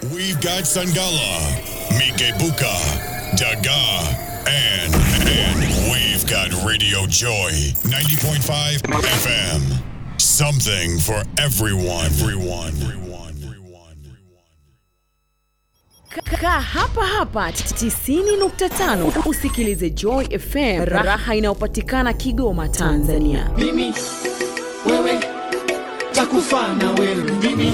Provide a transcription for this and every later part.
We've got Sangala, Mikebuka, Daga, and, and we've got Radio Joy 90.5 FM. Something for everyone. Everyone. Everyone. Everyone. Kaa hapa hapa 90.5 usikilize Joy FM, raha inayopatikana Kigoma, Tanzania. mimi wewe takufa na wewe mimi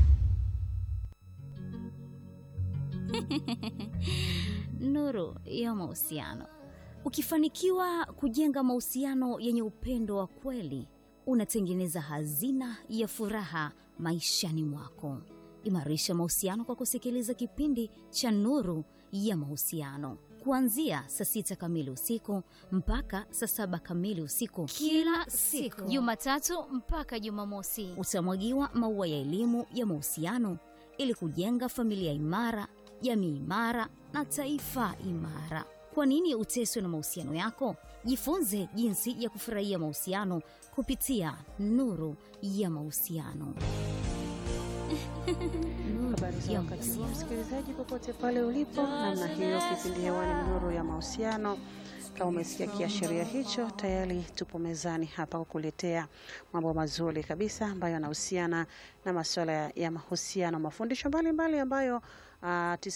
nuru ya mahusiano. Ukifanikiwa kujenga mahusiano yenye upendo wa kweli, unatengeneza hazina ya furaha maishani mwako. Imarisha mahusiano kwa kusikiliza kipindi cha Nuru ya Mahusiano kuanzia saa sita kamili usiku mpaka saa saba kamili usiku kila siku Jumatatu mpaka Jumamosi. utamwagiwa maua ya elimu ya mahusiano ili kujenga familia imara, jamii imara na taifa imara. Kwa nini uteswe na mahusiano yako? Jifunze jinsi ya kufurahia mahusiano kupitia Nuru ya Mahusiano. Nuru Habari za ya wakati huu, Mahusiano. msikilizaji, popote pale ulipo, namna hiyo, kipindi hewani ni Nuru ya Mahusiano. Kama umesikia kiashiria hicho, tayari tupo mezani hapa kukuletea mambo mazuri kabisa ambayo yanahusiana na masuala ya- ya mahusiano, mafundisho mbalimbali ambayo uh,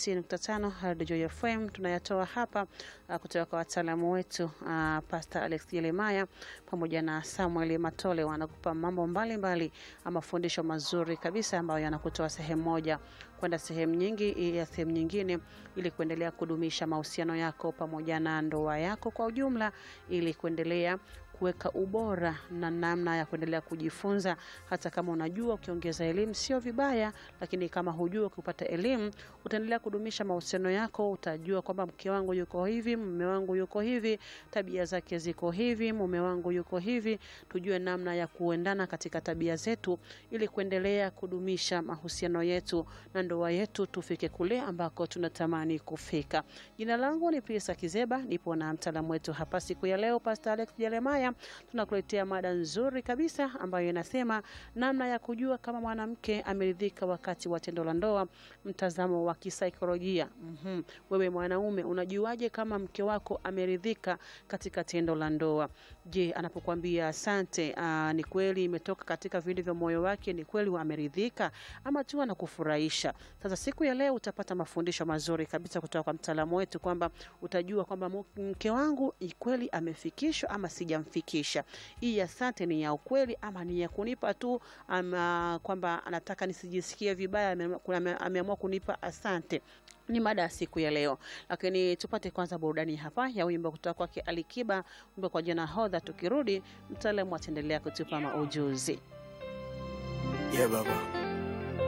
90.5 Radio Joy FM tunayatoa hapa uh, kutoka kwa wataalamu wetu uh, Pastor Alex Jeremiah pamoja na Samuel Matole wanakupa mambo mbalimbali uh, mafundisho mazuri kabisa ambayo yanakutoa sehemu moja kwenda sehemu nyingi ya sehemu nyingine ili kuendelea kudumisha mahusiano yako pamoja na ndoa yako kwa ujumla ili kuendelea kuweka ubora na namna ya kuendelea kujifunza. Hata kama unajua ukiongeza elimu sio vibaya, lakini kama hujua ukipata elimu utaendelea kudumisha mahusiano yako. Utajua kwamba mke wangu yuko hivi, mume wangu yuko hivi, tabia zake ziko hivi, mume wangu yuko hivi. Tujue namna ya kuendana katika tabia zetu ili kuendelea kudumisha mahusiano yetu na ndoa yetu, tufike kule ambako tunatamani kufika. Jina langu ni Pisa Kizeba, nipo na mtaalamu wetu hapa siku ya leo, Pastor Alex Jeremiah. Tunakuletea mada nzuri kabisa ambayo inasema namna ya kujua kama mwanamke ameridhika wakati wa tendo la ndoa, mtazamo wa kisaikolojia. Mhm. Wewe mwanaume unajuaje kama mke wako ameridhika katika tendo la ndoa? Je, anapokuambia asante, aa, ni kweli imetoka katika vile vya moyo wake, ni kweli ameridhika ama tu anakufurahisha? Sasa siku ya leo utapata mafundisho mazuri kabisa kutoka kwa mtaalamu wetu kwamba utajua kwamba mu- mke wangu ni kweli amefikishwa ama sijamfikisha. Hii asante ni ya ukweli ama ni ya kunipa tu ama kwamba anataka nisijisikie vibaya, ameamua- ame- ameamua kunipa asante ni mada ya siku ya leo, lakini tupate kwanza burudani hapa ya wimbo kutoka kwake Alikiba, wimbo kwa jina Hodha. Tukirudi mtaalamu ataendelea kutupa maujuzi. yeah, baba